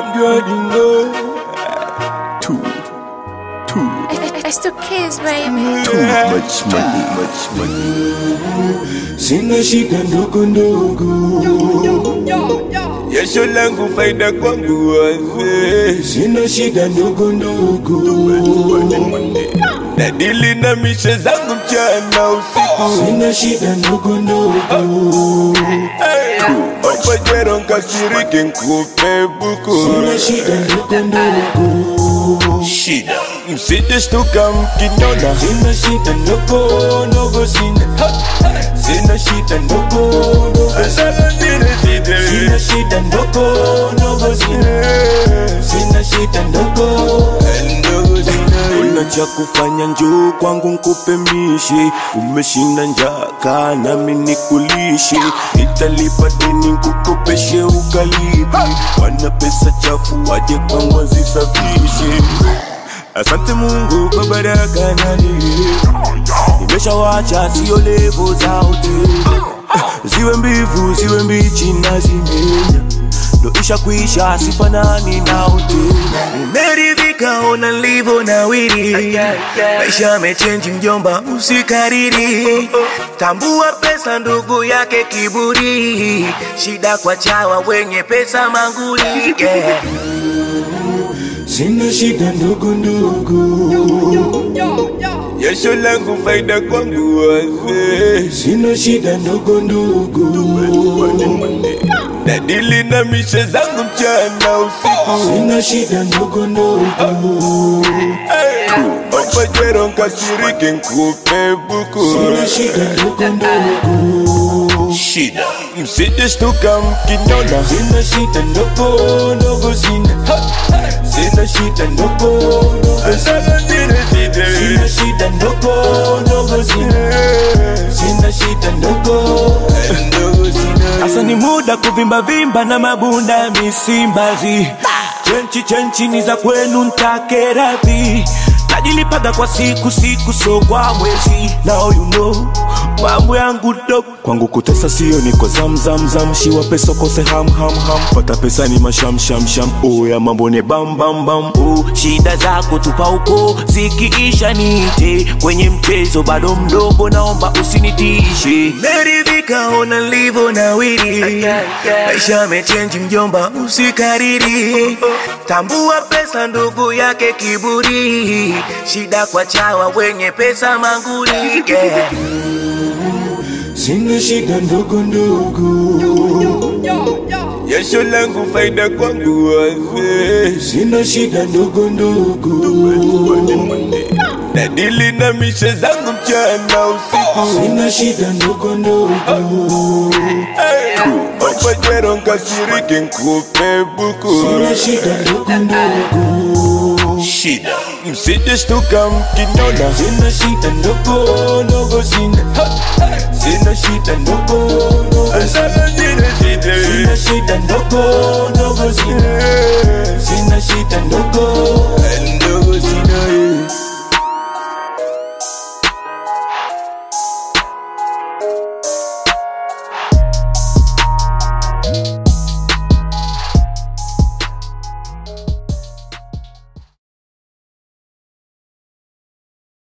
Gardino. Too, too, It's the kids, baby. too much money, much money. Sina shida ndogo ndogo, Jasho langu faida kwangu wazee. sina shida ndogo ndogo, Nadili na mishe zangu mchana usiku. sina shida ndogo ndogo, Opajero nkasirike nkupe buku. sina shida ndogo ndogo, Shida msije shtuka mkiniona. sina shida ndogo ndogo, sina sina shida ndogo ndogo, Sasa zile zile. sina shida ndogo ndogo, sina sina shida ndogo. Ndogo zile. Una cha kufanya njoo kwangu nkupe mishi, umeshinda njaa kaa nami nikulishe, nitalipa deni nkukopeshe ukalipi, wana pesa chafu waje kwangu wazisafishe. Asante Mungu kwa baraka na neema, nimeshawacha sio levo za hoteli, ziwe mbivu ziwe mbichi na zimenya ndo isha kuisha sifanani na hoteli. Nimeridhika ona nilivyo nawiri, maisha yamechenji mjomba, usikariri. Tambua pesa ndugu yake kiburi, shida kwa chawa wenye pesa manguli yeah. Sina shida ndogo ndogo, Jasho langu faida kwangu wazee. sina shida ndogo ndogo, Nadili na mishe zangu mchana usiku. sina shida ndogo ndogo, Opajero nkasirike nkupe buku. sina shida ndogo ndogo. Shida msije shtuka mkiniona. Sina shida ndogo ndogo, sina sina shida ndogo ndogo, Sasa zile zile. sina shida ndogo ndogo, sina sina shida ndogo. Ndogo zile. Sasa ni muda kuvimba vimba na mabunda misimbazi, chenchi chenchi ni za kwenu, ntake radhi najilipaga kwa siku siku, so kwa mwezi. Now you know mambo yangu dope kwangu kutesa sio niko zam zam zam shiwa pesa kose ham ham ham pata pesa ni masham sham sham oh ya mambo ni bam bam bam oh shida zako tupa huko zikiisha nite kwenye mchezo bado mdogo naomba usinitishe meridhika ona nilivyo nawiri maisha yamechenji mjomba usikariri tambua pesa ndugu yake kiburi shida kwa chawa wenye pesa manguli yeah. Sina shida ndogo ndogo, Jasho langu faida kwangu wazee. sina shida ndogo ndogo, Nadili na mishe zangu mchana usiku. sina shida ndogo ndogo, Opajero nkasirike nkupe buku. sina shida ndogo ndogo, Shida msije shtuka mkiniona. sina shida ndogo ndogo, sina sina shida ndogo ndogo, Sasa zile zile. sina shida ndogo ndogo, sina sina shida ndogo.